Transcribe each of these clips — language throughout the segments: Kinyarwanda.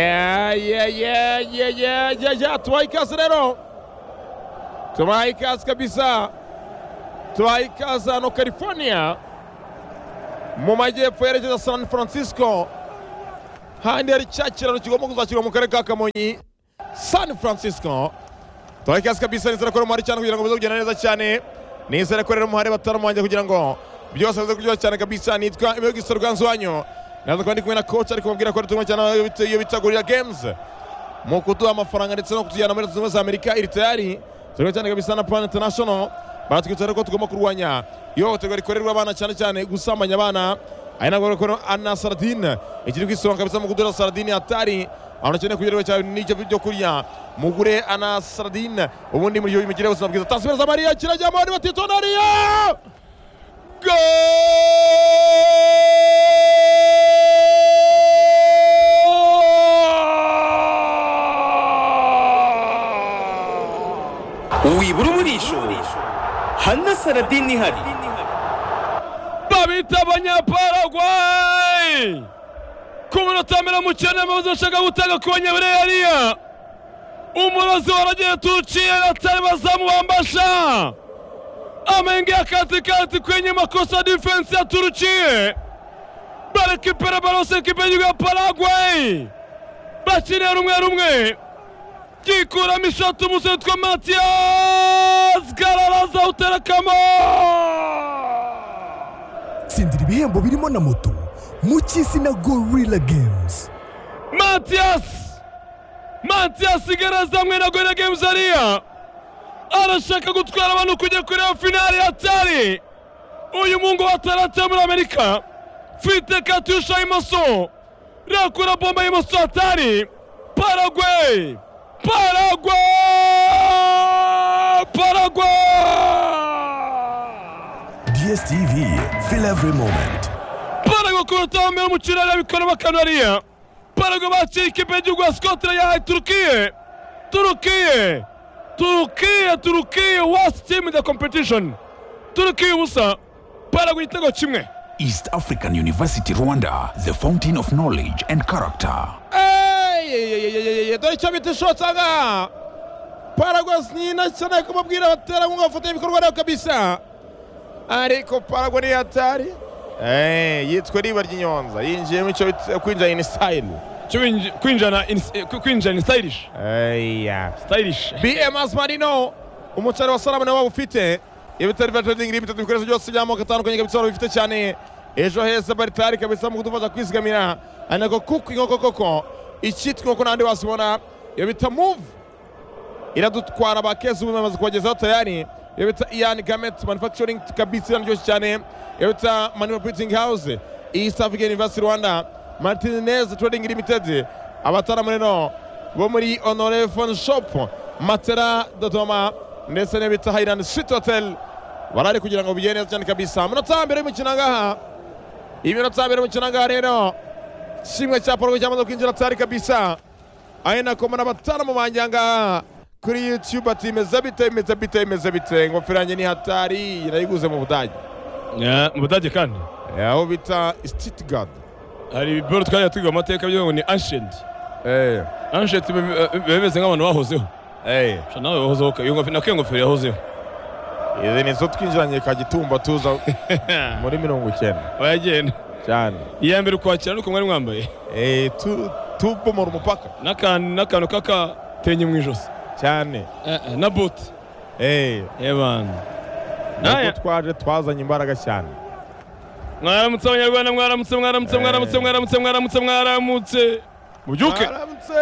Yeah, yeah, yeah, yeah, yeah, yeah, yeah. Tuwaikaze rero tuwayikaze kabisa tuwayikaze hano california mu majyepfo yerekeza san francisco handi hari cya kiraro kigomba kuzashyirwa mu karere ka kamonyi san francisco tuwayikaze kabisa nizere ko rero cyane kugira ngo bize kugenda neza cyane nizere ko rero muhare bataramuhange kugira ngo byose bize kuryoha cyane kabisa nitwa imiyogo isa rwanzu wanyu naza kuba ndi kumwe na coach ari kumubwira ko turimo cyane iyo bita- iyo bitagurira games mu kuduha amafaranga ndetse no kutujyana muri Leta zunze ubumwe za amerika iri tayari turimo cyane kabisa na plan international baratwitsa ko tugomba kurwanya ihohoterwa rikorerwa abana cyane cyane gusambanya abana ari nabwo rero ana saradine ikiri kwisonga kabisa mu kuduha saradine atari abantu bakeneye kugerwa cyane n'ibyo byo kurya mugure ana saradine ubundi muri iyo migire ubuzima bwiza tasubira za mariya kirajyamo ni batitonariya Goal! wibura umurisho hana saradini ihari babita abanyaparagwayi ku minota mirongo icyenda amabuze bashaka gutanga ku banyabureyariya umurozi waragiye tuciye atari bazamu bambasha amenge ya katikati kwenye makosa difensi ya Turukiye barekipera baronse ekipe y'igihugu ya Paraguay bakinira rumwe rumwe yikuramo ishati umusore witwa matiyasi gararaza uterekamo tsindira ibihembo birimo na moto mu cy'isi na gorilla games matiyasi matiyasi igaraza hamwe na gorira games ariya arashaka gutwara abantu kujya kureba finale ya tari uyu mungu watarate muri amerika fite katusha imoso rakura bomba y'imoso ya tari paragwe paragwe paragwe DSTV, feel every moment. paragwe ku munota wa mbere umukino areba ikoramo kanariya paragwe bakira ikipe y'igihugu ya sikotere yahaye turukiye turukiye turukiye turukiye wasi timu da kompetishoni turukiye ubusa paragwe igitego kimwe East African University Rwanda, the fountain of knowledge and character. Eyeyeyeyeye, dore icyo bita ishoti aha ngaha paragwasi nyina cyane kumubwira abaterankunga bafata ibikorwa rero kabisa ariko paragwa ni hatari Eh, yitwa riba ry'inyonza yinjiyemo icyo bita kwinjira in style kwinjana kwinjana sitayirishe Eya. sitayirishe BMS Marino umucari wa salamu nawe ufite ibitari vya trading limited ibikoresho byose by'amoko atandukanye kabisa wari bifite cyane ejo heza baritari kabisa mu kudufasha kwizigamira anako kuko inkoko koko icyitwa inkoko n'ahandi wasibona iyo bita move iradutwara bakeza ubu bamaze kubagezaho tayari iyo bita ian gamet manufacturing kabisa iraryoshye cyane iyo bita manima printing house east african university rwanda martinez trading limited abataramu rero bo muri honore phone shop matera dodoma ndetse n'iyo bita highland street hotel barari kugira ngo bigende neza cyane kabisa iminota mbere y'umukino ngaha iminota mbere y'umukino ngaha rero kimwe cya porogwe cyamaze kwinjira tayari kabisa ari nako mbona bataramu banjye aha ngaha kuri youtube ati imeze bite imeze bite imeze bite ingofero yanjye ni hatari nayiguze mu budage mu budage kandi aho bita stuttgart hari ibibero twajya twiga mu mateka by'ubu ni anshenti Eh, anshenti bemeze nk'abantu bahozeho eh. Sha nawe wahozeho ka- iyo ngofero- nako iyo ngofero yahozeho izi ni zo twinjiranye kagitumba tuza muri mirongo icyenda bayagenda cyane iya mbere ukwakira nuko mwari mwambaye Eh, tu- tubomora umupaka n'akantu n'akantu k'akatenye mu ijosi cyane na buti Eh, ebana nabwo Naya. twaje twazanye imbaraga cyane mwaramutse abanyarwanda mwaramutse mwaramutse mwaramutse mwaramutse mwaramutse mwaramutse mubyuke aramutse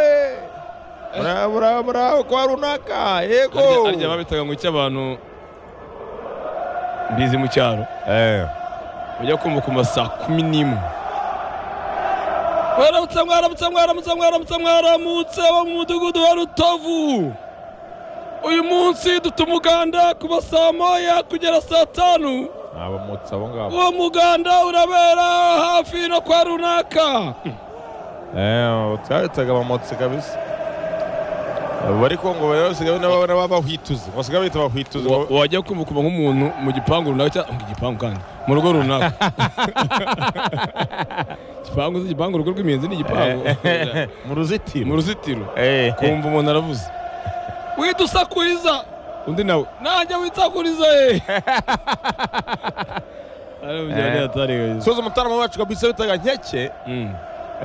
burabura burabura kwa runaka yego harya babitaga ngo icy'abantu mbizi mu cyaro Eh. ujya kumva ku masaa kumi n'imwe mwaramutse mwaramutse mwaramutse mwaramutse mwaramutse bo mu mudugudu wa rutovu uyu munsi duta umuganda kuva saa moya kugera saa tanu abamutsi abo ngabo uwo muganda urabera hafi no kwa runaka utahitaga abamotsi kabisa bari ko ngo bari basigaye n'ababona b'abahwituzi basigaye bita abahwituzi wajya kumva kuva nk'umuntu mu gipangu runaka cyangwa mu gipangu kandi mu rugo runaka igipangu uzi igipangu urugo rw'imiyenzi ni igipangu mu ruzitiro mu ruzitiro Eh, eh. kumva umuntu aravuze wita usakuriza undi nawe nanjye witsakuriza ye Eh. atari soza umutarama wacu kabisa bitaga nkeke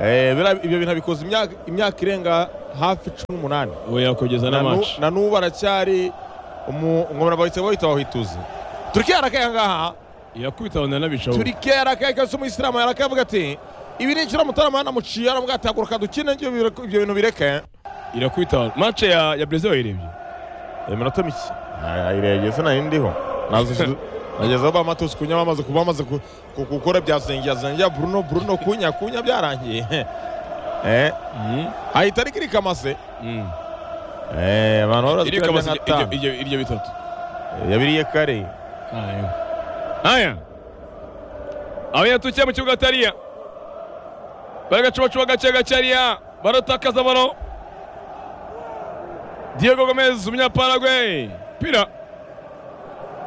Eh, biriya- ibyo bintu abikoze imyaka- imyaka irenga hafi cumi n'umunani we yakogeza Na nu- n'amacu na n'ubu aracyari umwomera bahita bahita bahituzi turikiya arakaye ngaha yakubita abona n'abica we turikiya arakaye kabisa umuyisilamu yarakaye avuga ati ibi ni ikiro mutarama yanamuciye aravuga ati haguruka dukine ibyo bire- ibyo bintu bireke irakubita mace ya ya brezil wayirebye iminota mike ayiregeze nayo ndiho nageze aho bamatusi kunywa bamaze kuba bamaze ku- ku- gukora byazengeyazengeya buruno buruno kunya kunya byarangiye Eh, Mm, ahita ariko irikamase mm. Eh, abantu barazi ko Iri kamasa yarya nka iryo- tanu. iryo- iryo bitatu yabiriye kare haya haya abanyatukiye mu kibuga atariya baragacubacuba gake gake hariya baratakaza baro diego gomez umunyaparagwe pira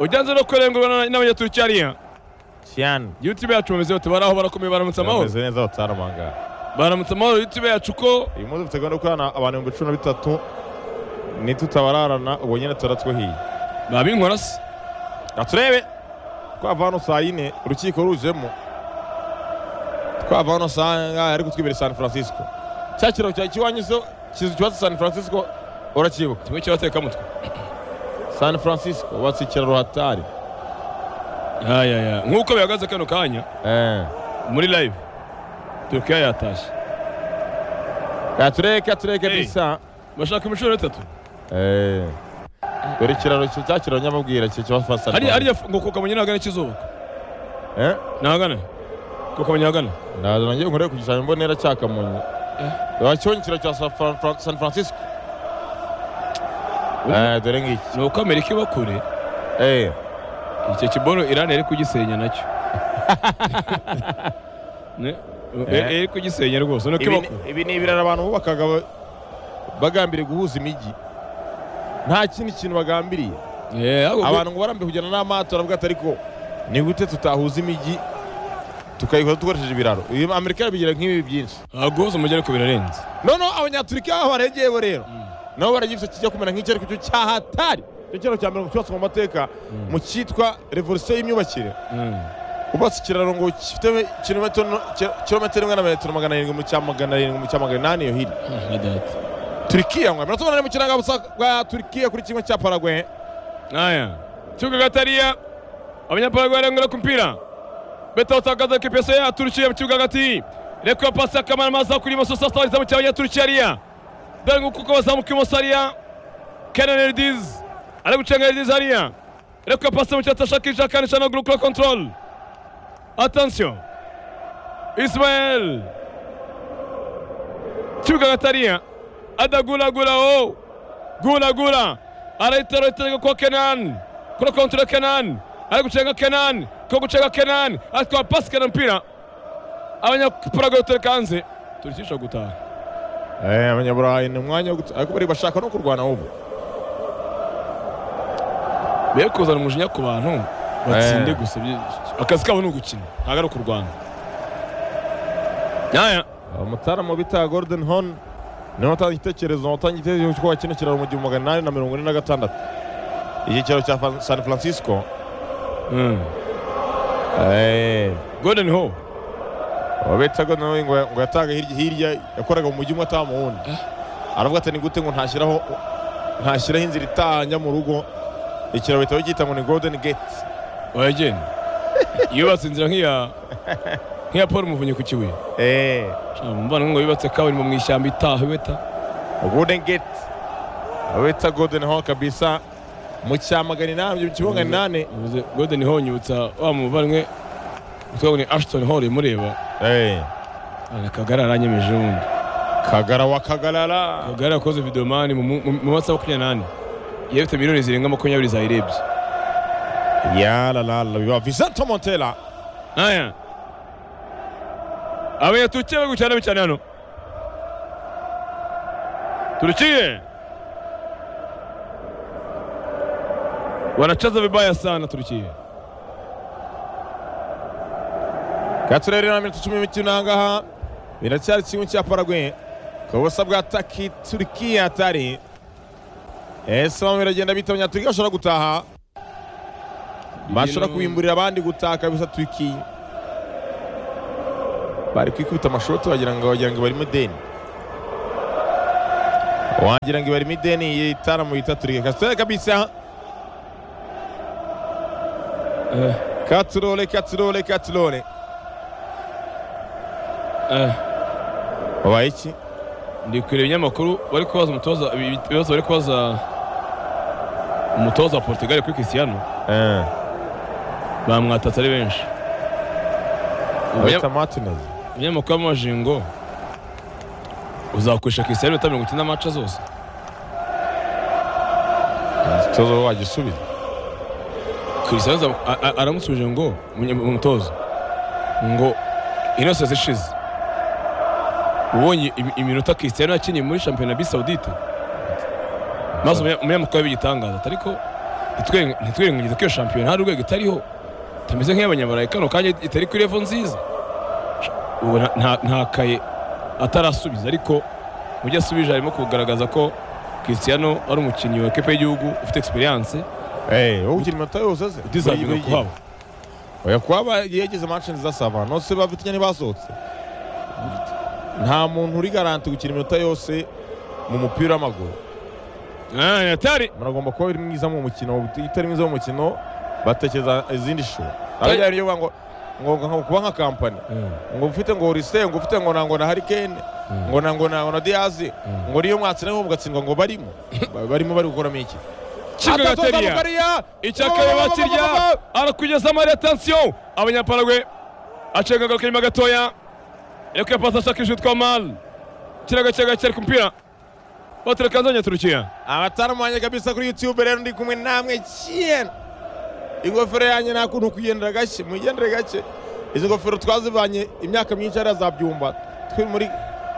ujyanze no kurengurwa n'abanyaturuki hariya cyane youtube yacu bameze bate bari aho barakomeye baramutse amahoro bameze neza bataramangara baramutse amahoro youtube yacu ko uyu munsi dufite gahunda yo gukorana abantu ibihumbi cumi na bitatu nitutabararana ubu nyine tuba twihiye babinkora se reka turebe twava hano saa yine urukiko rujemo twava hano saa ngaha ariko twibere san francisco cya kiraro cya kiwanyuzeho kizu cyubatse san francisco uracyibuka kimwe cy'abatekamutwe san francisco batse ikiraro hatari yayaya nk'uko bihagaze kano kanya Eh. muri live turukiya yatashye reka turebe reka turebe Hey. bisa bashaka imishuro itatu Eh. dore ikiraro cya cya kiraro nyamubwira kiba san hariya francisco hariya ngo kukamenya ntagana ikizuba Eh. ntagana kukamenya hagana ndaza nanjye nkoreye ku gishushanyo mbonera cya kamonyi wacyongera cya San Fran- Fran- san francisco Eh, dore ngiki ni uko amerika iba kure Eh, icyo kibono irani yari kugisenya nacyo Ne- Eh. yari yari kugisenya rwose nuko ibi iba ni- kure ibi ni ibiraro abantu bubakaga ba- bagambiriye guhuza imijyi nta kindi kintu bagambiriye Eh, ahubwo abantu ngo barambye kujyana n'amato aravuga ati ariko ni gute tutahuza imijyi tukayikora dukoresheje ibiraro Ibi- amerika bigira nk'ibi byinshi ahubwo guhuza umujyi ariko birarenze none abanyaturika baregeye bo rero nabo baragifite kijya kumera nk'icyariko cyo cyahatari icyo kiraro cya mbere cyubatswe mu mateka mu cyitwa revolusiyo y'imyubakire Mm. ubatse ikiraro ngo gifite kilometero no- ki- kilometero imwe na metero magana arindwi mu cya magana arindwi mu cya magana inani iyo hirya Ah, na data turikiya ngo iminota umunani mu kiranga gusa bwa turikiya kuri kimwe cya paragwe aya kibuga gatariya abanyaparagwe barengera ku mpira beta utakaza ko ipesa ya turukiya mu kibuga hagati reka pasi akamara amazi kuri imoso sasa wageze mu cyabanya turukiya hariya dore nguko uko bazamuka imoso hariya kenan eldiz ari gucenga eldiz hariya reka pasi mu cyatsi ashakisha akanisha no gukora control atansiyo ismael kibuga gatariya adaguragura o guragura arahitaro itego kwa kenani kuri kontore kenani ari gucenga kenani ko gucenga kenani atwara pasi kenani mpira abanyaparago batereka hanze turikisha gutaha Eh, abanyaburayi ni umwanya wo guta- ariko bari bashaka no kurwana ubu be kuzana umujinya ku bantu batsinde Eh. gusa byi- akazi kabo ni ugukina ntabwo ari ukurwana yaya umutaramu bita gordon hon niwe watanze igitekerezo watanze igitekerezo cyo kino kiraro mu gihumbi magana inani na mirongo ine na gatandatu iki kiraro cya Fa- san francisco eh, golden ho uwo bita gordon Hon ngo ngo yataga hirya hirya yakoraga mu mujyi umwe ataha mu wundi aravuga ati ni gute ngo ntashyiraho ntashyiraho inzira itahanya mu rugo ikiraro bahita bagita ngo ni golden gate oya genda yubatse inzira nk'iya nk'iya paul muvunyi ku kibuye eh, mubana ngo yubatse kaburimbo mu ishyamba itaha beta golden gate uwo bita golden Hon kabisa mu cyamagana inani mu kibuga inani Uvuze Golden Hall nyibutsa wa muvandimwe twabonye Ashton Hall imureba eh, Kagara aranyemeje ubundi kagara wa kagarara Kagara yakoze video mani mu- mu mu masaha makumyabiri n'ane yabifite miliyoni zirenga makumyabiri zayirebye yalalala biba vicente montela aya abanyaturukiya bari gucana cyane hano turukiye wanachaza vibaya sana turukiye katurere na minota cumi mikino aha ngaha biracyari kimwe cya Paraguay ku busa bwa taki Turkiya hatari ese bamwe biragenda bitabanya Turkiya bashobora gutaha bashobora kubimburira abandi gutaha kabisa Turkiya bari kwikubita amashoti wagira ngo wagira ngo barimo deni wagira ngo barimo ideni yitara mu bita Turkiya kasitore kabisa katurole katurole katurole wabaye iki ndi kureba ibinyamakuru bari kubaza umutoza ibibazo bari kubaza umutoza wa Portugal kuri Cristiano Eh, bamwatatse ari benshi bita Martinez ibinyamakuru y'amajingo uzakoresha Cristiano ibita mirongo icyenda amaca zose umutoza wajya usubiza Cristiano aza- a- a- aramusubije ngo "Munye- umutoza ngo ino sasa ishize ubonye imi- iminota Cristiano yakinnye muri shampiyona bi Saudite maze umunya- umunyamakuru yabigitangaza ariko ntitwirengagize ko iyo shampiyona hari urwego itariho itameze nk'iy'abanyaburayi kano kanya itari kuri revo nziza ubu nta- nta- ntakaye atarasubiza ariko mu byo asubije harimo kugaragaza ko Cristiano ari umukinnyi wa kipe y'igihugu ufite experience Eh, wowe ugira iminota yose aze utizavuga kuhaba oya kuba yegeze match nziza sava nose bafitanye ntibasohotse nta muntu uri garanti gukina iminota yose mu mupira w'amaguru atari muragomba kuba uri mwiza mu mukino utari mwiza mu mukino batekereza izindi shuri arajya ryo ngo ngo ngo kuba nka kampani ngo ufite ngo Olise ngo ufite ngo na ngo na Harikene ngo na ngo na ngo na Diazi ngo niyo mwatsina ngo mugatsindwa ngo barimo Ba- barimo bari gukoramo iki Atatoza kigagateriya Mukariya! icyakabiri bakirya arakugeza amari atansiyo abanyaparagwe acenga agaruka inyuma gatoya ariko yapasi ashaka ishutwa mari kiraga kiraga cyari ku mupira batereka nzanya turukiya abataramu banjye kabisa kuri youtube rero ndi kumwe namwe cyane ingofero yanjye nta kuntu kugendera gake mugendere gake izi ngofero twazivanye imyaka myinshi hariya za byumba twe muri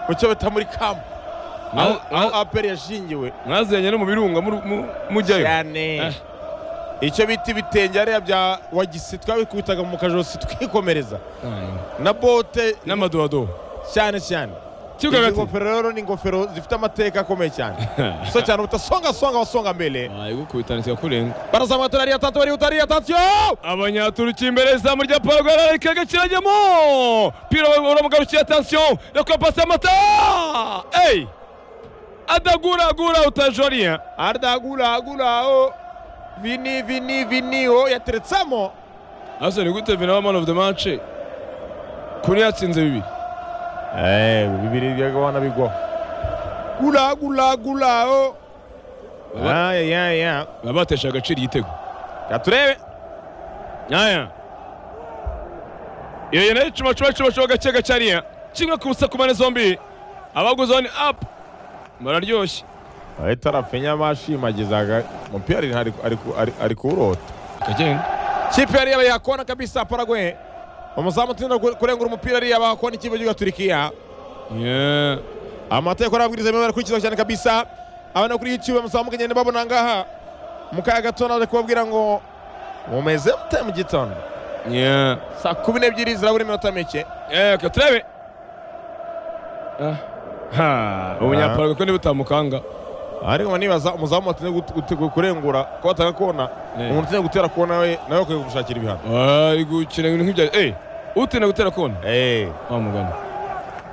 mu cyo bita muri kampu aho aho aperi yashingiwe mwazanye no mu birunga muru- mu- mujyayo cyane Eh. icyo bita ibitenge hariya bya wagisi twabikubitaga mu kajosi twikomereza na bote n'amadodo cyane cyane izi kigagati ngofero rero ni ingofero zifite amateka akomeye cyane so cyane ubuta songa songa basonga mbere kubitanitse kurenga barazamuka turariya tatu bari utariya tatu abanyaturukiya imbere izamu rya paragwe ariko kirajyamo pira uramugarukiye atansiyo reka pasi amata eyi adaguragura utajoriya adaguraguraho vini vini vini ho yateretsamo ase ni gute vina wa man of the match kuri yatsinze bibiri bibiri byagabana bigwa guraguraguraho Baba- yaya baba batesha agaciro igitego katurebe aya iyo nayo cuma cuma cuma cuma gake gake ariya kimwe ku busa ku mpande zombi abaguze one up bararyoshye ahita arafenya bashimagizaga umupira ari- ari- ari- ari- ari kuwurota akagenda kipe yari yabayakona kabisa paragwe umuzamu utinda ku- kurengura umupira ari yabakona ikipe gihugu turikiya Yeah. amategeko n'amabwiriza bimwe barakurikizwa cyane kabisa abana kuri youtube muzamuka ngende babona ngaha mu kaya gatondo ari kubabwira ngo mumeze mute mu gitondo Yeah. saa kumi n'ebyiri zirabura iminota mike Eh, katurebe ha ubunyapara kuko niba utamukanga ariko ngo nibaza umuzamu watinze gut- gut- kurengura ko batanga kona Eh. umuntu utinze gutera kona we nawe akwiye kumushakira ibihano ari gukina ibintu nk'ibya eh utinda gutera kona wa mugana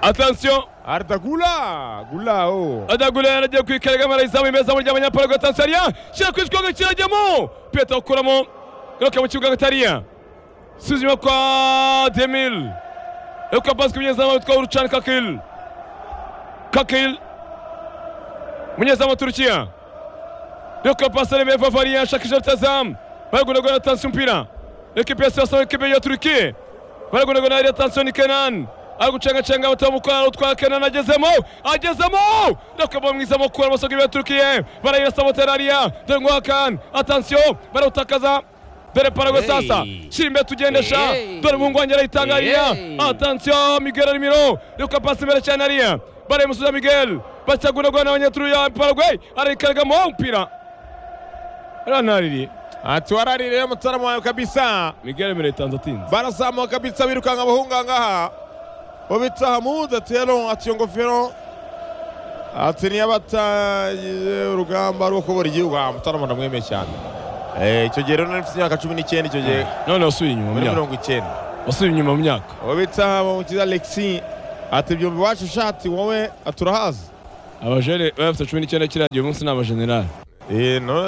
attention aritagula gulawo adagura yaragiye kwikarega marayizamu imeza mu ry'abanyaparaga tanzania kira ku kigongo kirajyamo peta ukuramo garuka mu kibuga gatariya suzuma kwa demil eka pasi kumunyezamu witwa urucani kakil kakil umunyezamu wa turukiya eka pasi aremeye vavariya ashakisha rutazamu baragunagura tansi umupira ekipe ya sasa ekipe ya turukiya baragunagura ariya tansi ni kenan ari gucengacanga batamukora utwa kenan agezemo agezemo rakaba mwiza mukura amasoga ya turukiya barayirasabotera ariya dore ngo hakan atansiyo barawutakaza dore parago sasa shira imbere tugendesha dore umuhungu wanjye arayitanga ariya atansiyo miguel arimiro reka pasi imbere cyane ariya barayimusubiza miguel bacyagunagura n'abanyaturya paraguay arayikaragamo umupira ranaririye ati wararire mutaramu wawe kabisa miguel arimiro yitanze atinze barazamuka kabisa birukanka abahunga ngaha obitahamu datero ati iyo ngofero ati niyo abatangiye urugamba rwo kubura igihugu aha mutaramana mwemeye cyane Eh, icyo gihe rero nari mfite imyaka cumi n'icyenda icyo gihe none wasubiye inyuma mu muri myaka mirongo icyenda wasubiye inyuma mu myaka uwo bita mukiza alexi ati byumva iwacu shati wowe aturahazi abajene bari bafite cumi n'icyenda kirangiye uyu munsi ni abajenerali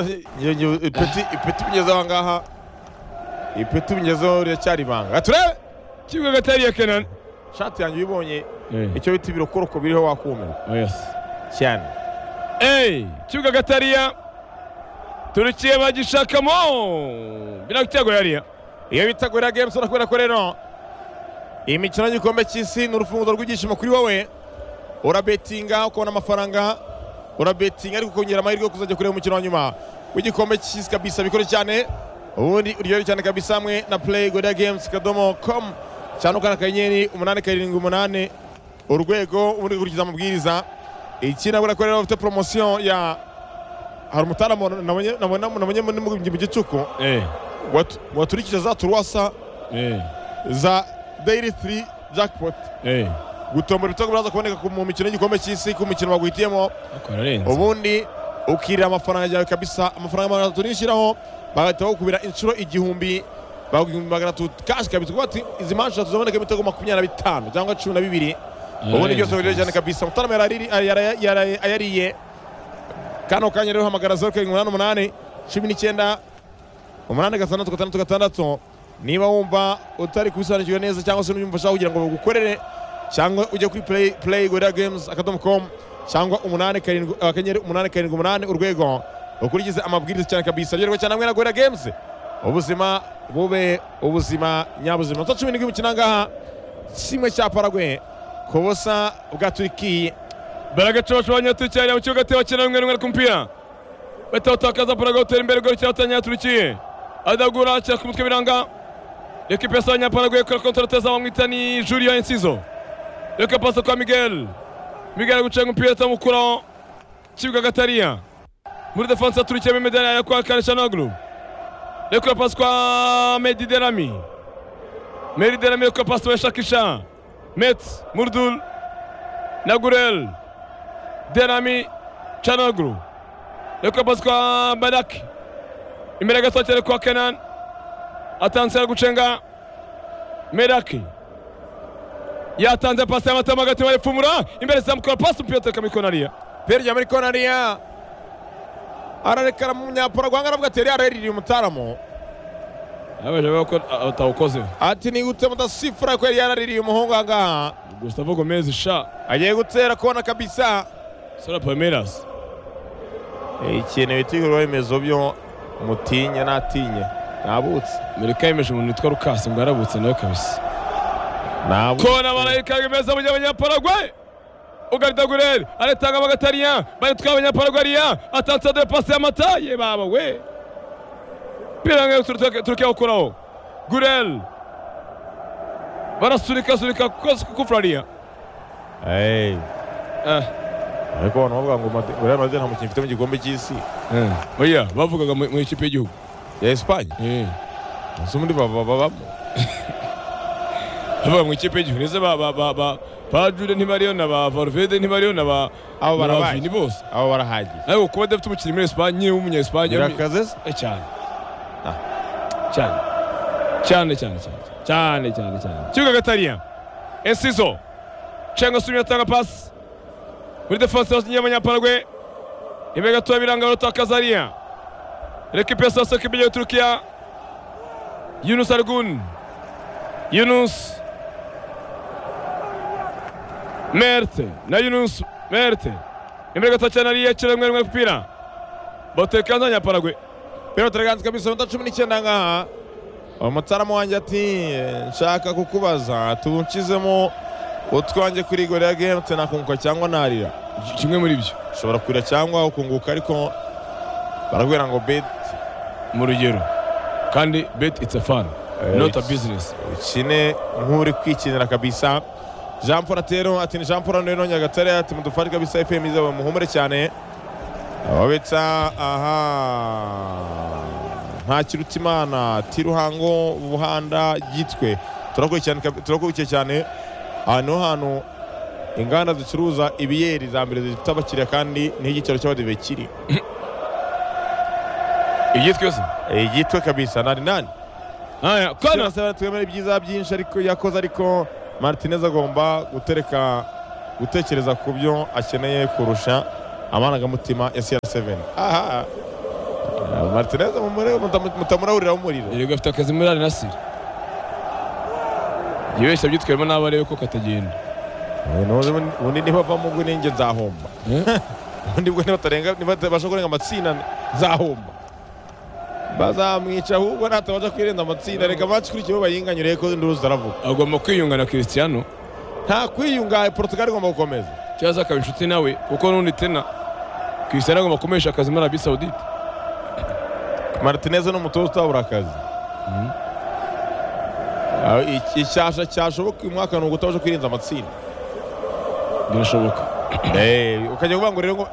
ipeti ipeti bigezeho aha ngaha ipeti bigezeho riracyari ibanga turebe kimwe gatari ya kenani shati yanjye uyibonye Eh, icyo bita ibirokoroko biriho wakumirwa yes. cyane Ey, kibuga gatariya turukiye bagishakamo birakitego yariya iyo bita gorira games urakubera ko rero iyi mikino y'igikombe cy'isi ni urufunguzo rw'ibyishimo kuri wowe urabetinga ukabona amafaranga urabetinga ariko ukongera amahirwe yo kuzajya kureba umukino wa nyuma w'igikombe cy'isi kabisa bikore cyane ubundi uryohere cyane kabisa hamwe na play gorira games kadomo com cyane ukana akanyenyeri umunani karindwi umunani urwego ubundi ukurikiza amabwiriza iki nabwo ko rero bafite poromosiyo ya hari umutaramu nabonye nabonye mu gicuku Eh, watu- waturikije za turuwasa eh, za daily 3 jackpot eh. gutombora ibitego biraza kuboneka ku- mu mikino y'igikombe cy'isi ku mukino baguhitiyemo Ariko bararenze. ubundi ukirira amafaranga yawe kabisa amafaranga magana atatu nishyiraho bagahita bakubira inshuro igihumbi baguha igihumbi magana atatu kashi kabisa kuko bati izi manshi tuzaboneka ibitego makumyabiri na bitanu cyangwa cumi na bibiri ubundi byose biryoshye cyane kabisa mutarama yarari- yara- yara- ayariye kano kanya rero hamagara zeru karindwi umunani umunani cumi n'icyenda umunani gatandatu gatandatu gatandatu niba wumva utari kubisobanukirwa neza cyangwa se n'ubyumva ushaka kugira ngo bagukorere cyangwa ujye kuri play, play gorilla games akadomo com cyangwa umunani karindwi akanyenyeri umunani karindwi umunani urwego ukurikize amabwiriza cyane kabisa ryoherwa cyane hamwe na gorilla games ubuzima bube ubuzima nyabuzima iminota cumi n'indwi imikino aha ngaha kimwe cya paragwe ku busa bwa turikiye baragacobaca abanyaturikiya mu kibuga teba cyenda rimwe rimwe ariko umupira batawutakaza paraga utera imbere gori cyangwa atanyaturikiye adagura cyangwa ku mutwe biranga reka ipesa abanyaparaguye kora kontorateza bamwita ni Julio Enciso reka pasa kwa Miguel Miguel gucenga umupira atamukuraho kibuga gatariya muri defense aturikiye medali ya kwa Karishanoglu reka pasa kwa Mehdi Derami Mehdi Derami reka pasa wa Shakisha Metz Murdul na Gurel Derami Chanoglu reka pasi kwa Badaki imbere gato cyane kwa Kenan atanze aragucenga Meraki yatanze pasi y'amatama hagati baripfumura imbere zamukora pasi umupira utereka muri konariya pere rya muri konariya ararekara mu nyaparagwanga aravuga ati yari yaraririye umutaramu abaje bako atawukoze ati nigute mudasifura ko yari yaraririye umuhungu aha ngaha Gustavo Gomez sha agiye gutera kona kabisa Sara Palmeiras ikintu bita ibikorwa remezo byo mutinye natinye nabutse Amerika yemeje umuntu witwa Lucas ngo yarabutse nawe kabisa nabutse kona barayikanga meza mu gihe abanyaparagwe ugarida Gurel aretanga bagatariya baritwa abanyaparagwe ariya atanze de pasi y'amata ye baba we piranga turukiya gukuraho Gurel barasunika sunika kufurariya Hey, Eh. ariko abantu bavuga ngo Madri- Real Madrid nta mukinnyi ifite mu gikombe cy'isi oya bavugaga mu mu ikipe y'igihugu ya Espagne Eh, si muri baba babamo bavuga mu ikipe y'igihugu ndetse ba ba ba ba ba Jude ntibariyo na ba Valverde ntibariyo na ba Abo na ba barabaye. Vini bose abo barahagiye ariko kuba adafite umukinnyi muri Espagne w'umunya Espagne birakaze se Eh, cyane cyane cyane cyane cyane cyane cyane cyane kibuga gatariya Enciso cenga sumye atanga pasi muri defense y'abanyaparagwe imbere gatoya biranga rota Kazaria recupération ya sekibi ya Turkiya Yunus Argun Yunus Merte na Yunus Merte imbere gatoya cyane ariya kiremwe rimwe kupira batekanza abanyaparagwe Pero turaganze kabisa iminota cumi n'icyenda ngaha umutaramu wanjye ati "Eh, nshaka kukubaza tuwuncizemo utwanjye kuri gorira games nakunguka cyangwa narira kimwe muri byo ushobora kurira cyangwa ukunguka ariko barakubwira ngo bet mu rugero kandi bet it's a fun not a business ukine nk'uri kwikinira kabisa jean paul atero ati ni jean paul rero nyagatare ati mudufashe kabisa fm izaba muhumure cyane ababitsa aha nta kiruta imana ati ruhango buhanda gitwe turakurikiye cyane aha niho hantu inganda zicuruza ibiyeri za mbere zifite abakiriya kandi niho igiciro cy'abadive kiri ibyitwa se igitwe kabisa nani nani aya kona twese twemera ibyiza byinshi ariko yakoze ariko martinez agomba gutereka gutekereza ku byo akeneye kurusha amarangamutima ya cr7 aha Eh, martinez mumure- mutam- mutamurahuriraho umuriro erega afite akazi muri arinasire yibeshya byitwemo n'abo arebe ko katagenda Eh, none ubundi- ubundi nibavamo ubwo ninjye nzahomba Eh? ubundi bwo nibatarenga nibatabasha kurenga amatsinda nzahomba bazamwica ahubwo natabasha kwirenza amatsinda reka bakikurikiyeho bayinganyure ko induru zaravuga agomba kwiyunga na christiano nta kwiyunga portugal igomba gukomeza cyangwa se akaba inshuti nawe kuko n'undi tena christiano agomba kumesha akazi muri arabi saudite martinez ni umutoza utabura akazi Ah, iki- icyasha cyashoboka uyu mwaka ni ugutabasha kwirenza amatsinda birashoboka Eh, ukajya kuvuga ngo rero ngo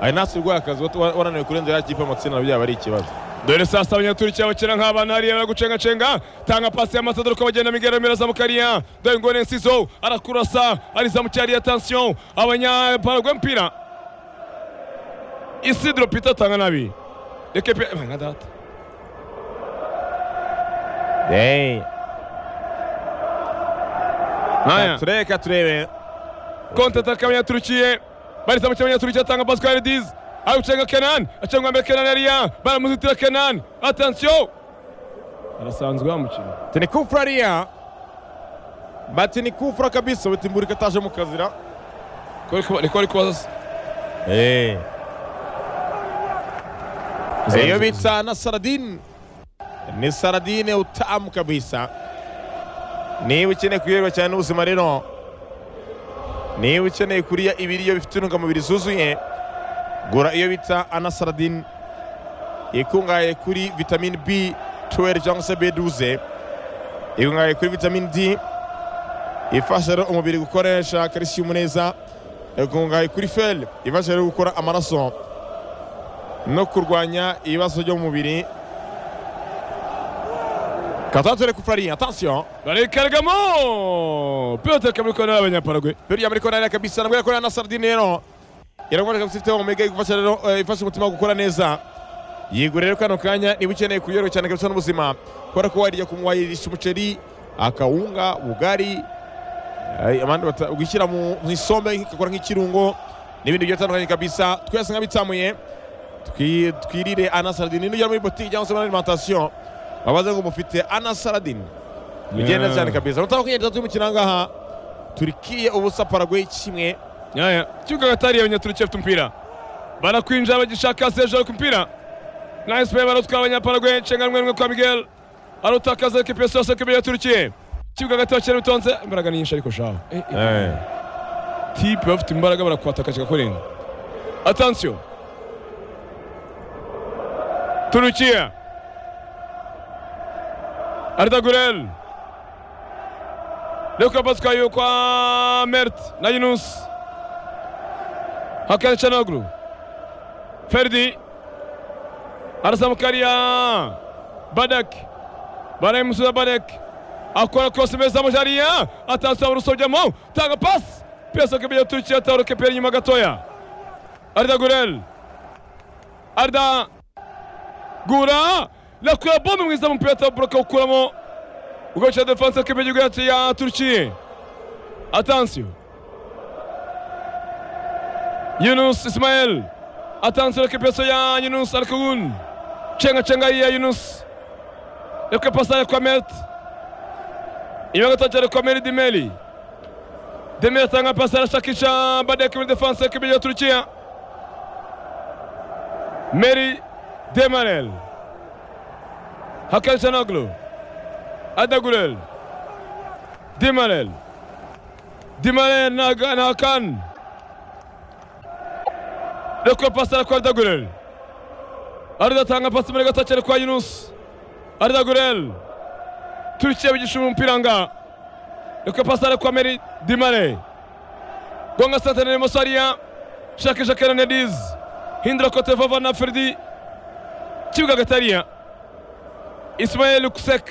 arinasi urwaye akazi wa- wa- warananiwe kurenza ya kipe amatsinda byaba ari ikibazo dore saa saba nyaturikiye abakera nk'abana hariya baragucengacenga tanga pasi y'amasadoro ko bagenda migero mera zamukariya dore ngone nsizo arakurasa arizamucyariye atansiyo abanyaparagwe mpira isidro pita atanga nabi reke pe nka data nkaya tureka turebe konti ataka abanyaturukiye barisa mu kibuga abanyaturukiye atanga pascal diz ari gucenga kenan acengwa mbere kenan yariya baramuzitira kenan atansiyo arasanzwe yamukina tini kufra ariya bati ni kufra kabisa butimburika ataje mu kazira niko ari kubaza iyo bita na saradine ni saradine utamu kabisa niba ukeneye kuyoberwa cyane n'ubuzima rero niba ukeneye kurya ibiryo bifite intungamubiri zuzuye gura iyo bita ana saradine ikungahaye kuri vitamine b 12 cyangwa se b 12 ikungahaye kuri vitamine d ifasha rero umubiri gukoresha calcium neza ikungahaye kuri fel ifasha rero gukora amaraso no kurwanya ibibazo byo mu mubiri katatore kufurariya atansiyo barayikaragamo piyote kamuri kona y'abanyaparagwe buriya muri korari kabisa nabwo yakorera na sardine rero iraboneka ko ifite omega igufasha rero eh, ifasha umutima gukora neza yigura rero kano kanya niba ukeneye kuyoroha cyane kabisa n'ubuzima kubera ko wariya wayirisha umuceri akawunga ubugari eh, abandi bata- ugishyira mu mu isombe ikakora nk'ikirungo n'ibindi bigiye bitandukanye kabisa twese nk'abitsamuye twi- twirire ana saradine nujya muri botike cyangwa se muri alimantasiyo babaze ngo mufite ana saradine bigenda cyane kabisa mutabakwigenda turi mu kirangaha turikiye ubusa paraguay kimwe yaya kibuga gatari abanyaturukiye afite umupira barakwinjira bagishaka sejoro ku mupira na esipe barutwa abanyaparagwe nshenganwe rumwe kwa miguel arutakaza ekipi yose yose kibiri yaturukiye kibuga gato bakira bitonze imbaraga ni nyinshi ariko shaho Eh, eh, tipe bafite imbaraga barakwataka kikakurenga atansiyo turukiya arda gurel reka pasikayo kwa mert na yunus hakan canaguru ferdi arasamukariya badak barayimusubiza badak akora kose mbere zamujariya atansiyo abarusobyamo tanga pasi piyasa kibijya turukiya tawuro keperi inyuma gatoya arda gurel arda gura lakura bombe mwiza mupira atabura akawukuramo ugaca defanse kebe y'igihugu yacu ya turukiye atansiyo yunus ismael atansiyo reke peso ya yunus arikubun cenga cenga ya yunus reke pasa ya kwamet inyuma gatoki ari kwameri dimeli demeli atanga pasa arashakisha badek muri defanse kebe ya turukiya meri demarel hakan canoglu Adagulel. Dimarel. Dimarel na na Hakan. Reko pasara kwa Adagulel. Arda tanga pasi mbere gato cyane kwa Yunus. Arda Gurel. Turkiye bigisha umupira nga. Reko pasara kwa Meri Dimare. Gonga sante ne Mosaria. Shaka Shaka Nediz. Hindra kote vava na Ferdi. Kibuga gataria. Ismail Kusek.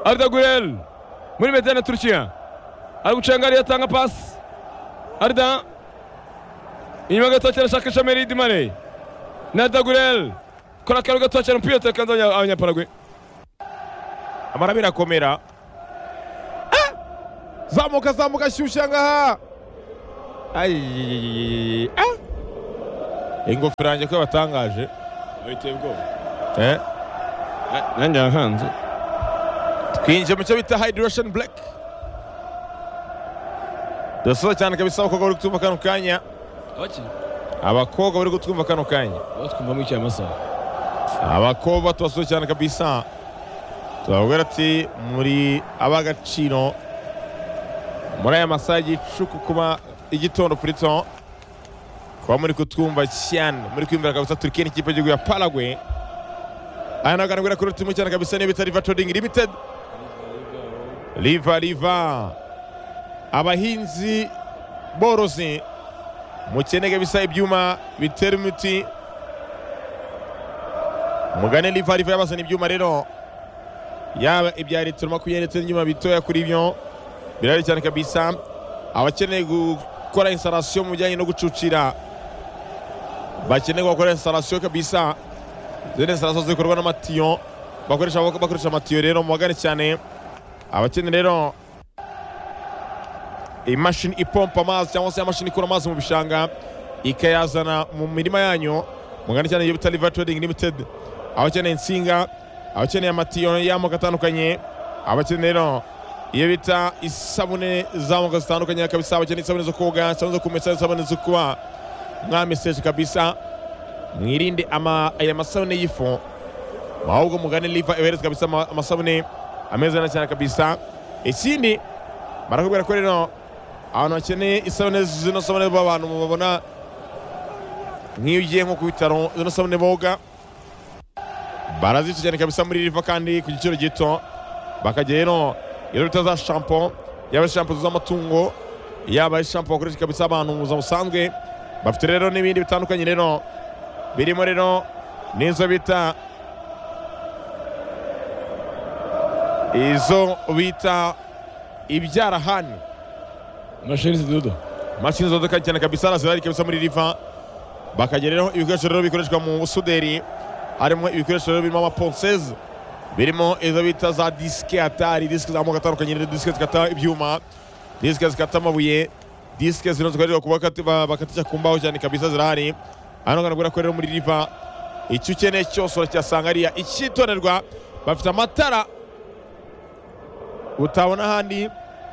Arda Gurel muri mediyane Turukiya ari gucengaria atanga pasi arida inyuma gato cyane ashaka ishami ridimare na dagurel kora akantu gato cyane umupira utakanze abanya- abanyaparagwe amara birakomera Ah! zamuka zamuka shyushya ngaha Ayiyiyiyiyi. Ah! ingofero yanjye ko yabatangaje biteye ubwoba Eh, nanjye yahanze twinjiye mu cyo bita hydration black dusaba cyane kabisa abakobwa bari kutwumva kano kanya abakiri abakobwa bari kutwumva kano kanya batwumvamo icyayi amasaha abakobwa tubasuye cyane kabisa turababwira ati muri ab'agaciro muri aya masaha y'igicuku kuba igitondo kuri to kuba muri kutwumva cyane muri kwiyumvira kabisa turikiye n'ikipe y'igihugu ya Paraguay aya nawe aganagura kuri turimu cyane kabisa niyo bita riva trading limited riva riva abahinzi borozi mukeneye kabisa ibyuma bitera imiti mugane liva riva yabazana ibyuma rero yaba ibya litiro makumyabiri ndetse n'ibyuma bitoya kuri byo birahari cyane kabisa abakeneye gukora instalation mu bijyanye no gucucira bakeneye gukora instalation kabisa zene instalation zikorwa n'amatiyo bakoresha bakoresha amatiyo rero mubagane cyane abakeneye rero imashini ipompa amazi cyangwa se imashini ikura amazi mu bishanga ikayazana mu mirima yanyu mugane cyane iyo bita liva trading limited abakeneye insinga abakeneye amatiyo y'amoko atandukanye abakeneye rero iyo bita isabune z'amoko zitandukanye kabisa abakeneye isabune zo koga isabune zo kumesa isabune zo kuba mwameseje kabisa mwirinde ama, aya masabune y'ifu ahubwo mugane liva ibahereza kabisa ama- amasabune ameze neza cyane kabisa ikindi barakubwira ko rero abantu bakeneye isabune zino sabune b'abantu mubabona nk'iyo ugiye nko ku bitaro zino sabune boga barazitujyana kabisa muri riva kandi ku giciro gito bakajya rero iyo bita za shampo yaba ari shampo z'amatungo yaba ari shampo bakoresha kabisa abantu mu buzima busanzwe bafite rero n'ibindi bitandukanye rero birimo rero n'izo bita izo bita ibyarahani mashini zidodo mashini zodoka cyane kabisa zirari kabisa muri riva bakagereraho ibikoresho rero bikoreshwa mu busuderi harimo ibikoresho rero birimo amaponseze birimo izo bita za disike atari disike z'amoko atandukanye rero disike zikata ibyuma disike zikata amabuye disike zino zikorerwa kuba kati- ba- bakatisha ku mbaho cyane kabisa zirahari hano kanagura ko rero muri riva icyo ukeneye cyose uracyasanga ariya icyitonderwa bafite amatara utabona ahandi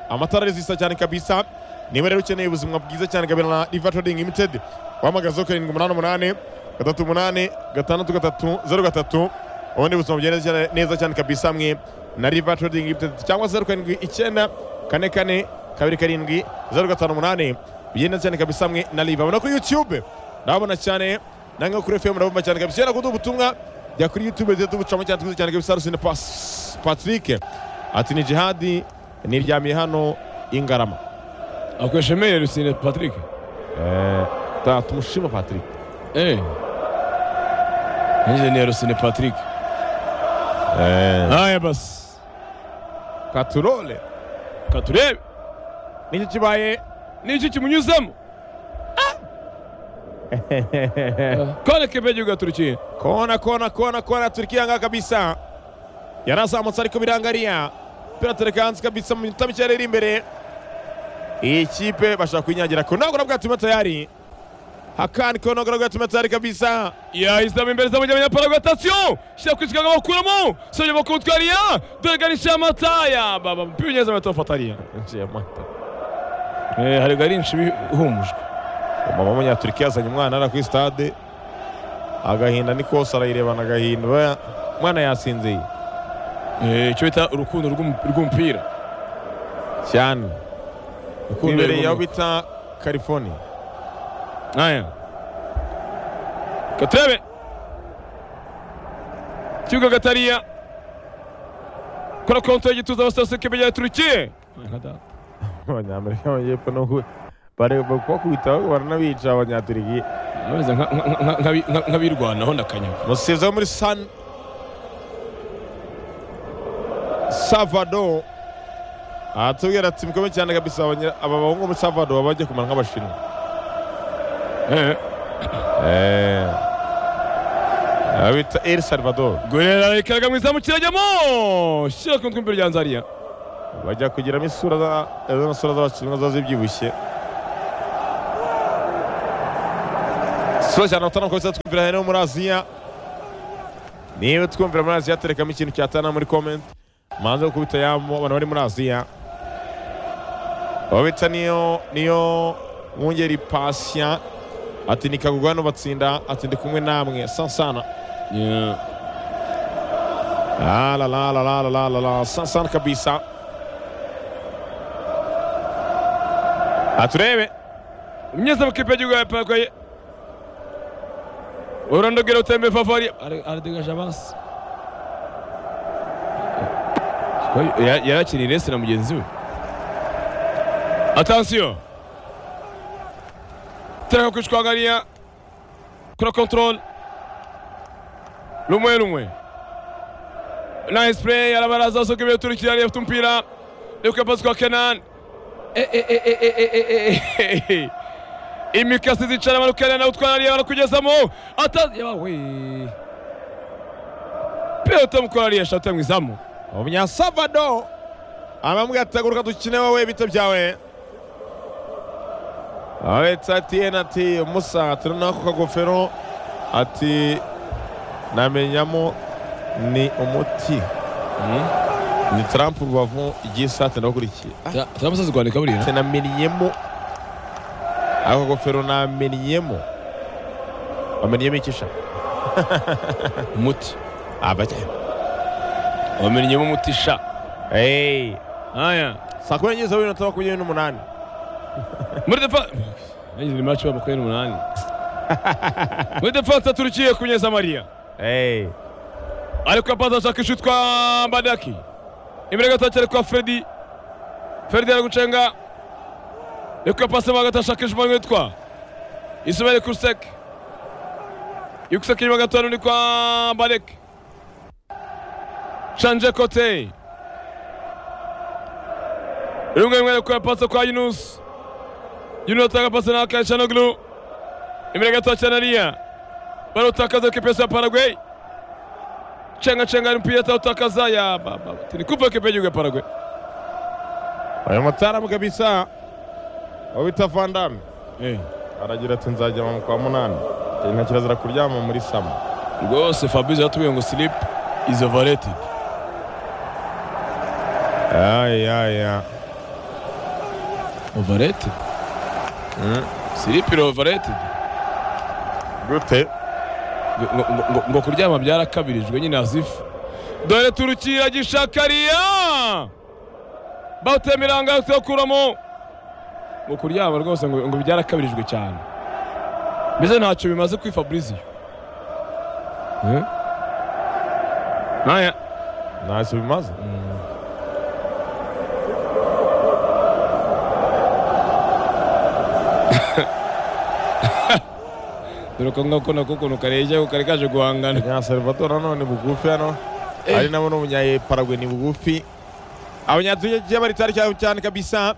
amatara arizisa cyane kabisa niba rero ukeneye ubuzima bwiza cyane kabira na riva trading limited wahamagaza karindwi umunani umunani gatatu umunani gatandatu gatatu zeru gatatu ubundi ubuzima bugenda cyane- neza cyane kabisa mwe na riva trading limited cyangwa zeru karindwi icyenda kane kane kabiri karindwi zeru gatanu umunani bigenda cyane kabisa mwe na riva abona kuri youtube ndabona cyane nange kuri fm urabumva cyane kabisa yera kuduha ubutumwa jya kuri youtube tujye tubucamo cyane twizeye cyane kabisa rusine Pas- patrick ati ni jihadi niryamiye hano ingarama akoresha emeli rusine patrick Ta, tumushima Patrick. eee injeniya rusine patrick Eh. aya basi Katurole. katurebe Nicyo kibaye. n'icyo kimunyuzamo kone kebe y'igihugu yaturukiye Kona kona kona kona Turkiya nga kabisa. Yarazamutse ariko birangaria. Pera terekanzi kabisa mu minota mike iri imbere. Iyi kipe bashaka kwinyagira ko ntabwo nabwo tume tayari. Hakan ko ntabwo nabwo tume tayari kabisa. yahizamo imbere zamugira abanyaparagu atasiyo shyira ku kiganza bakuramo sibye bakutwariya dore garisha amataya baba mupira neza bahita bafatariya Nje mata. hari garinshi ihumujwe Mama w'Umunyaturikiya azanye umwana ara kuri stade. Agahinda ni kose arayirebana agahinda. Ba- Mwana yasinziye Eh, icyo bita urukundo rw'um- rw'umupira cyane. urukundo Imbere yaho rw'umupira bita California. aya katurebe kibuga gatariya kora konti y'igituza abasitasiyo kebe yaturukiye abanyamerika b'amajyepfo no ku- bare- ba- kubakubita baranabica abanyaturigi bameze nka- nka- nka- nka- nka- nk'abirwanaho ndakanyaga umusifuzi wo muri san salvador aratubwira ati mukomeye cyane kabisa abanya- aba bahungu muri savado baba bagiye kumara nk'abashinwa Eh. abita el salvador gorera ikaraga mu izamu kirajyamo shyira ku mutwe imbere rya nzariya bajya kugiramo isura za- za sura z'abashinwa ziba zibyibushye sura cyane batanu kubisa twumvira hano muri aziya niba twumvira muri aziya terekamo ikintu cyatana muri comment manze gukubita yamo abantu bari muri aziya babita niyo niyo mwungeri pasien ati nikagurwa hano batsinda ati ndi kumwe namwe sansana Ah, la la la la la la la la sansana kabisa aturebe imyenda amakipe y'igihugu ya paraguay orlando gera utembere favari aradegaje abansi yarakiriye resi na mugenzi we atansiyo tereka kwishwangariya kura kontorole rumwe rumwe nayisi pureyi arabaraza asohoka imbere y'uturukira ariyo afite umupira uri kuyapasi kwa kenani imikasi zicara barukarira nawe utwara ariya barakugezamo atazi yawe peyota mukora ariya shati yamwizamu umunyasavado amambwira ati taguruka dukine wowe bito byawe abetsa ati yena ati musa turanaho ako kagofero ati namenyamo ni umuti ni tarampu rubavu igisate ndakurikiye turamusazi rwanda ikaburira ati namenyemo ako kagofero namenyemo bamenyemo ikisha umuti abajya wamenyemo umuti sha Hey. aya saa kumi n'ebyiri za bibiri na makumyabiri n'umunani muri defa Yagize ni maci makumyabiri n'umunani muri defanse turukiye kunyeza mariya Hey. ariko apanze ashaka inshuti kwa mbadaki imbere gato cyane kwa fredi fredi ari gucenga ariko yapase mo hagati ashaka inshuti yitwa isubire kurusek yukusek inyuma gato n'undi kwa mbadaki canje kote rumwe rumwe ariko yapase kwa yunus yunus atanga pase na kaishanoglu imbere gato cyane ariya barutakaza kipesi ya paraguay chenga chenga mpira atautakaza ya baba tinikupa kipeji kwa Paraguay uyu mutaaramu kabisa wabita vandami eh aragira ati nzajya mu kwa munani Ati, nta kirazira kuryama muri sama rwose Fabrice yatubwiye ngo sleep is overrated ayaya overrated sleep is overrated gute Ngo- ngo- ngo- ngo kuryama byarakabirijwe nyine azifu dore turukira gishakariya bawutemiranga yawukuramo ngo kuryama rwose ngo ngo byarakabirijwe cyane mbese ntacyo bimaze kuri Fabrice eh naya ntacyo bimaze dore ko ngakona ko ukuntu kareshya ko kari kaje guhangana abanyasalvador nanone ni bugufi hano ari nabo n'umunyaparagwe ni bugufi abanyaduya bari tari cyane cyane kabisa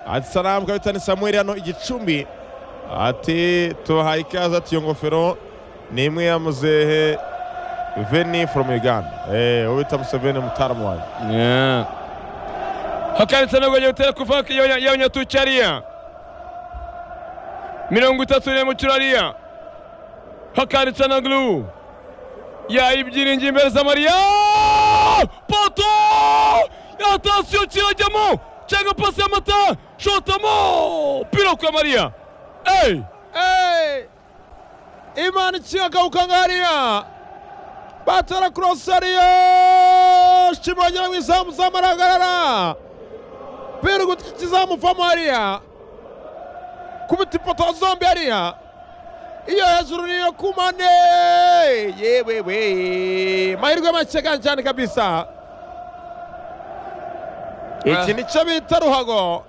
ati saramu kabisa ni samuel hano igicumbi ati tubahaye ikaze ati iyo ngofero ni imwe ya muzehe veni from uganda eh wowe bita museveni mutaramu wanjye Yeah. hakanitse nabwo agiye gutera ku faki y'abanyatuki ariya mirongo itatu n'imukiro ariya hakanitse na glu yayibyiringiye imbere za mariya poto yatasiyo kirajyamo cyangwa pasi y'amata shotamo piro kwa mariya eyi imana ikinga agahuka nkariya batera korosi ariyo shimangira mu izamu z'amaragarara pera guti kizamuvamo hariya kubita ipoto zombi hariya iyo hejuru niyo ku mane yewe we mahirwe make kandi cyane kabisa iki nicyo bita ruhago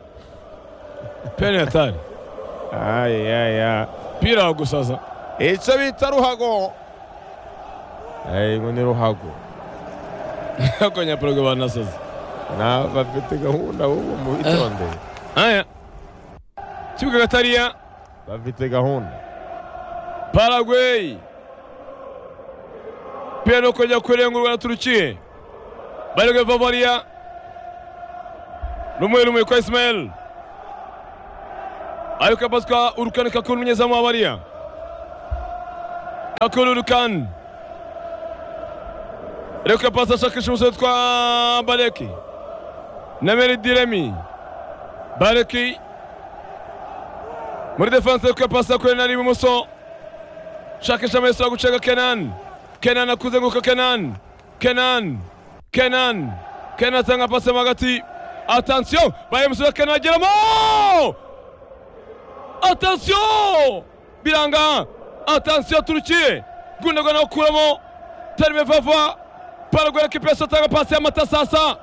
penetari ayayaya pira gusaza icyo bita ruhago ngo ni ruhago akonyapurogwe banasaza na bafite gahunda ubu mubitondeye haya kibuga gatariya bafite gahunda Paraguay pia ni kujya kurengurwa na Turukiye barega Bavaria rumwe rumwe kwa Ismael ayoka baswa Urukan Kakuru umunyezamu wa Bavaria Kakuru Urukan reka pasi ashakisha umusore witwa Bareki na Meri Diremi Bareki muri defense reka pasi yakorera ibumoso shakisha Messi wa guceka Kenan. Kenan akuzenguka Kenan. Kenan. Kenan. Kenan atanga pasi mo hagati. Attention! Bayemusura Kenan ageramo! Attention! Biranga. Attention Turukiye. Gundogan awukuramo. Terime Vava. Paraguay récupération atanga pasi y'amatasasa.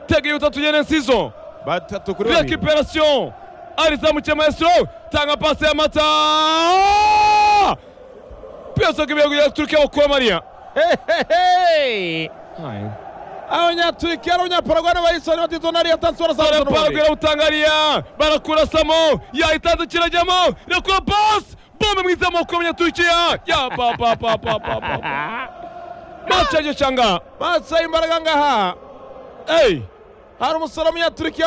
Tegeye utatu nyene nsizo. batatu kuri babiri Récupération. Alizamukiye Maestro. Tanga pasi y'amata. Piyasa kibira kujya Turukiye awukura Mariya. hehehe abanyaturiki n'abanyaparaguay n'abayisoni batitona ariyo tansi barasanzwe barapagura awutangariya barakurasamo yahitanze kirajyamo rekura pasi bombe mwiza mu kumenya turukiya ya pa pa pa pa pa pa mace yagishanga maso y'imbaraga ngaha eyi hari umusore w'umunyaturukiya